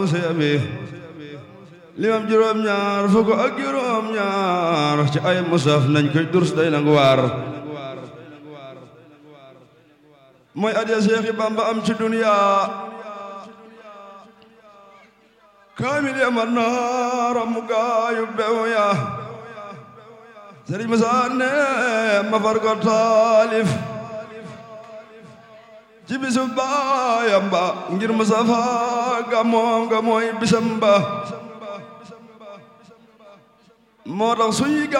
bi limam juróom ñaar fukk ak juróom ñaar ci ay musaf nañ koy durs day nangu waar mooy adiya Seexi Bamba am ci duniya kaamil ya man naara mu gaayu bew ya Sëriñ Musaa ne ma far ko taalif ci bisu baayam ba ngir Mustafa ga moom ga mooy bisam ba moo tax suy